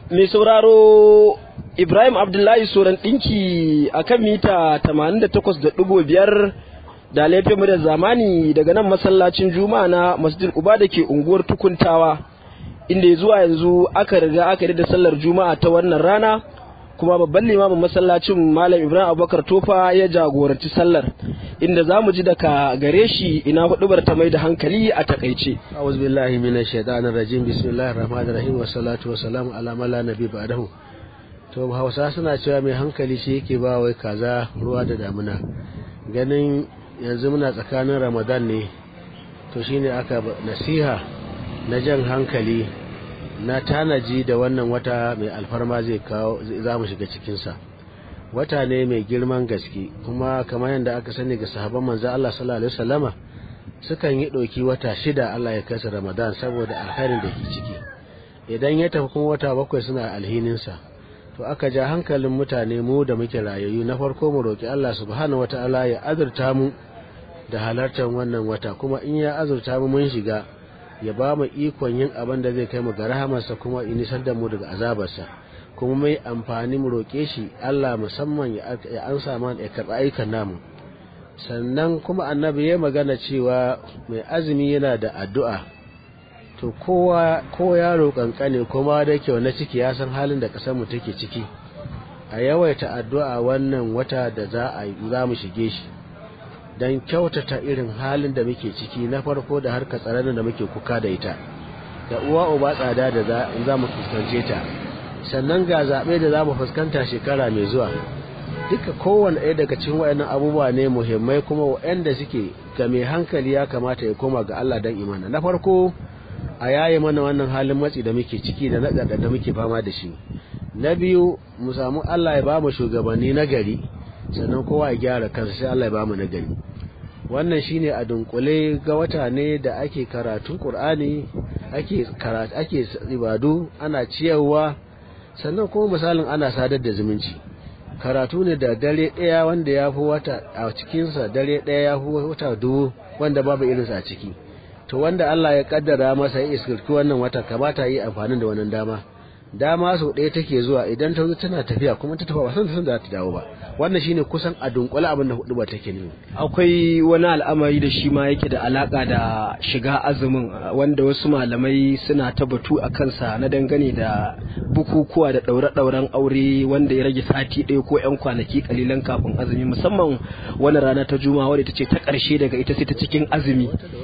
mai sauraro Ibrahim Abdullahi Soran ɗinki a kan mita 88.5 da laifin mu da zamani daga nan masallacin Juma'a na Masjid Uba da ke unguwar Tukuntawa inda zuwa yanzu aka riga aka yi da sallar Juma'a ta wannan rana kuma babban limamin masallacin Malam Ibrahim Abubakar Tofa ya jagoranci sallar inda za mu ji daga gare shi ina hudubar ta mai da hankali a takaice. أعوذ بالله من الشيطان الرجيم بسم الله الرحمن الرحيم والصلاة والسلام على من لا نبي بعده to hausa suna cewa mai hankali shi yake ba wai kaza ruwa da damuna ganin yanzu muna tsakanin ramadan ne to shine aka nasiha na jan hankali na tanaji da wannan wata mai alfarma zai kawo za mu shiga cikinsa wata ne mai girman gaske kuma kamar yadda aka sani ga sahabban manzo Allah sallallahu alaihi wasallama sukan yi ɗauki wata shida Allah ya kai su Ramadan saboda alkhairin da ke ciki idan ya tafi kuma wata bakwai suna alhininsa to aka ja hankalin mutane mu da muke rayayyu na farko mu roki Allah subhanahu wataala ya azurta mu da halartar wannan wata kuma in ya azurta mu mun shiga ya ba mu ikon yin abin da zai kai mu ga rahamarsa kuma in nisar da mu daga azabarsa kuma mai amfani mu roke shi Allah musamman ya ansa mana ya karɓi ayyukan namu sannan kuma annabi ya magana cewa mai azumi yana da addu'a to kowa ko yaro kankane kuma da kyau na ciki ya san halin da kasar mu take ciki a yawaita addu'a wannan wata da za a za mu shige shi dan kyautata irin halin da muke ciki na farko da harka tsaron da muke kuka da ita da uwa uba tsada da za mu fuskance ta sannan ga zaɓe da za mu fuskanta shekara mai zuwa duka kowane ɗaya daga cikin waɗannan abubuwa ne muhimmai kuma waɗanda suke ga mai hankali ya kamata ya koma ga Allah dan imana na farko a yaye mana wannan halin matsi da muke ciki da na da muke fama da shi na biyu mu samu Allah ya bamu shugabanni na gari sannan kowa ya gyara kansa sai Allah ya bamu na gari wannan shine a dunkule ga wata ne da ake karatun Qur'ani ake karatu ake ibadu ana ciyarwa sannan kuma misalin ana sadar da zumunci karatu ne da dare ɗaya wanda ya fi wata a cikinsa dare ɗaya ya fi wata dubu wanda babu irinsa a ciki to wanda Allah ya kaddara masa ya iskirki wannan wata kamata yi amfani da wannan dama dama sau ɗaya take zuwa idan ta zo tana tafiya kuma ta tafi ba san san za ta dawo ba wannan shine kusan a dunkule abin da hudu ba take ne akwai wani al'amari da shi ma yake da alaka da shiga azumin wanda wasu malamai suna ta batu a kansa na dangane da bukukuwa da ɗaure-ɗauren aure wanda ya rage sati ɗaya ko 'yan kwanaki kalilan kafin azumi musamman wani rana ta juma'a wadda ita ce ta ƙarshe daga ita sai ta cikin azumi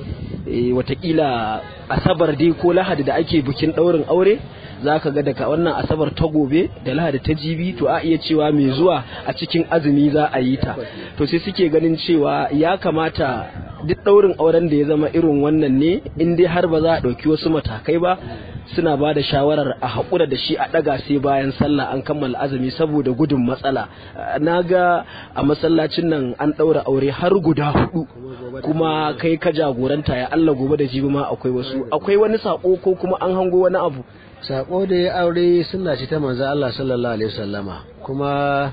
watakila asabar dai ko lahadi da ake bikin ɗaurin aure za ka ga daga wannan asabar ta gobe da lahadi ta jibi to a iya cewa mai zuwa a cikin azumi za a yi ta to sai suke ganin cewa ya kamata duk ɗaurin auren da ya zama irin wannan ne in dai har ba za a ɗauki wasu matakai ba suna ba da shawarar a haƙura da shi a ɗaga sai bayan sallah an kammala azumi saboda gudun matsala na ga a masallacin nan an ɗaura aure har guda hudu kuma kai ka jagoranta ya Allah gobe da jibi ma akwai wasu akwai wani sako ko kuma an hango wani abu sako da ya aure suna ce ta manzo Allah sallallahu alaihi wasallama kuma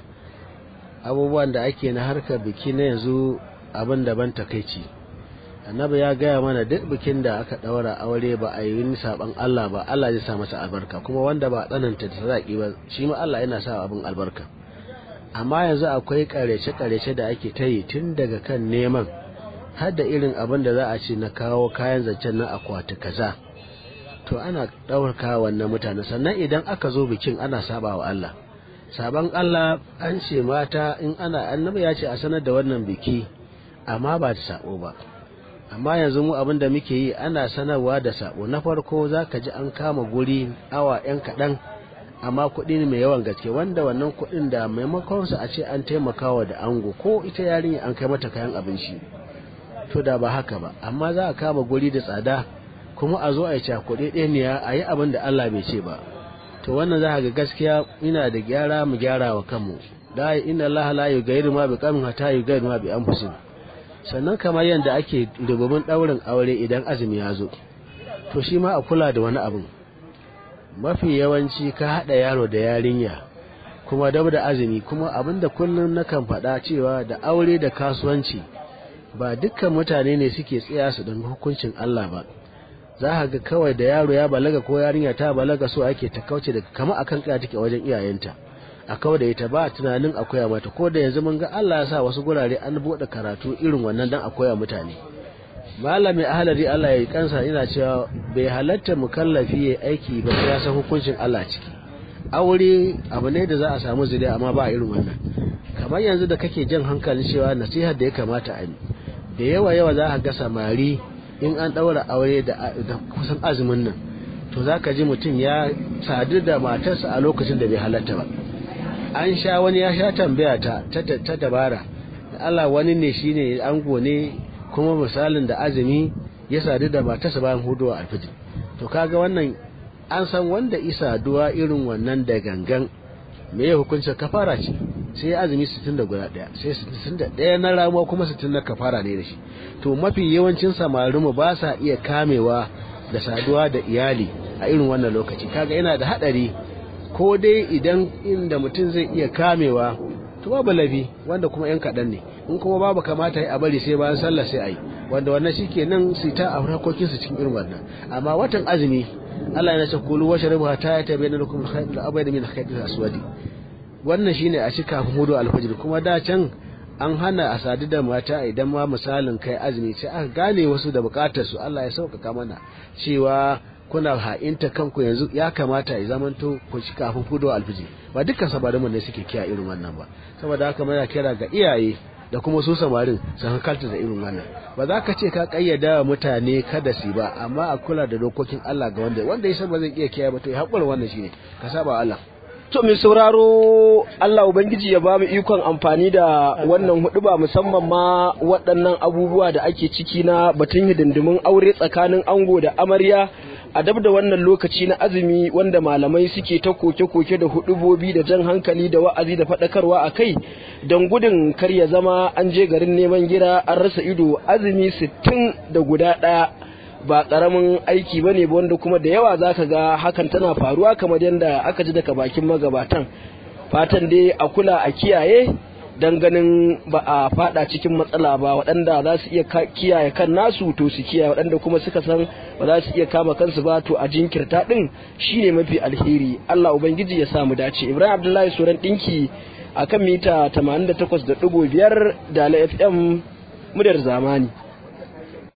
abubuwan da ake na harkar biki na yanzu abin daban takeici annabi ya gaya mana duk bikin da aka daura aure ba a yi saban Allah ba Allah zai sa masa albarka kuma wanda ba tsananta da sadaki ba shi ma Allah yana sa abin albarka amma yanzu akwai karece karece da ake ta yi tun daga kan neman har da irin abin da za a ce na kawo kayan zancen na akwati kaza to ana ɗaurka wannan mutane sannan idan aka zo bikin ana saba wa Allah saban Allah an ce mata in ana annabi ya ce a sanar da wannan biki amma ba da sabo ba amma yanzu mu abin da muke yi ana sanarwa da sabo na farko za ka ji an kama guri awa yan kaɗan amma kuɗi ne mai yawan gaske wanda wannan kuɗin da maimakon su a ce an taimakawa da ango ko ita yarinya an kai mata kayan abinci to da ba haka ba amma za a kama guri da tsada kuma a zo a yi cakuɗe ɗaniya a yi abin da Allah bai ce ba to wannan za ga gaskiya ina da gyara mu gyara wa kanmu da inna Allah la yughayyiru ma bi qawmin hatta yughayyiru ma bi anfusihim sannan kamar yadda ake rububin ɗaurin aure idan azumi ya zo to shi ma a kula da wani abin mafi yawanci ka haɗa yaro da yarinya kuma dab da azumi kuma abin da kullum nakan faɗa cewa da aure da kasuwanci ba dukkan mutane ne suke tsaya su don hukuncin Allah ba za ka ga kawai da yaro ya balaga ko yarinya ta balaga so ake ta kauce daga kama akan kaya take wajen iyayenta a kawai da ita ba tunanin a koya mata ko da yanzu mun ga Allah ya sa wasu gurare an bude karatu irin wannan dan a koya mutane malami ahalari Allah ya yi kansa ina cewa bai halatta mukallafi ya aiki ba sai ya san hukuncin Allah ciki aure abu ne da za a samu zuriya amma ba irin wannan kamar yanzu da kake jan hankalin cewa nasihar da ya kamata a yi da yawa yawa za a ga samari in an ɗaura aure da kusan azumin nan to za ka ji mutum ya sadu da matarsa a lokacin da bai halatta ba an sha wani ya sha tambaya ta ta dabara Allah wani ne shine ango ne kuma misalin da azumi ya sadu da matarsa bayan huduwa alfijir to kaga wannan an san wanda isa duwa irin wannan da gangan me ya hukuncin kafara ce sai azumi 60 da guda daya sai 61 na ramuwa kuma 60 na kafara ne da shi to mafi yawancin samarinmu ba sa iya kamewa da saduwa da iyali a irin wannan lokaci kaga yana da hadari ko dai idan inda mutum zai iya kamewa to babu lafi wanda kuma yan kaɗan ne in kuma babu kamata a bari sai bayan sallah sai a yi wanda wannan shi kenan su ta a harkokinsu cikin irin wannan amma watan azumi Allah ya ce kulu wa sharabu hatta ya tabayyana lakum al-khayt al-abyad min al-khayt al-aswad wannan shine a ci kafin hudu al-fajr kuma da can an hana a sadu da mata idan ma misalin kai azumi sai aka gane wasu da bukatar su Allah ya sauƙaƙa mana cewa kuna ha'inta kanku yanzu ya kamata ya zamanto ku ci kafin hudu al-fajr ba dukkan sabarin ne suke kiya irin wannan ba saboda haka muna kira ga iyaye da kuma su samarin su hankalta da irin wannan ba za ka ce ka kayyada wa mutane kada su ba amma a kula da dokokin Allah ga wanda wanda ya san ba zai iya kiyaye ba to ya haƙura wannan shine ka saba Allah to mai sauraro Allah ubangiji ya ba mu ikon amfani da wannan huduba musamman ma waɗannan abubuwa da ake ciki na batun hidindimin aure tsakanin ango da amarya a dab da wannan lokaci na azumi wanda malamai suke ta koke-koke da hudubobi da jan hankali da wa'azi da faɗakarwa a kai don gudun kar ya zama an je garin neman gira an rasa ido azumi sittin da guda ɗaya ba ƙaramin aiki ba ne wanda kuma da yawa za ka ga hakan tana faruwa kamar yadda aka ji daga bakin magabatan fatan dai a kula a kiyaye don ganin ba a fada cikin matsala ba waɗanda za su iya kiyaye kan nasu to su kiyaye waɗanda kuma suka san ba za su iya kama kansu ba to a jinkirta ɗin shine mafi alheri Allah ubangiji ya samu dace Ibrahim Abdullahi Suran ɗinki akan mita 88.5 da FM muryar zamani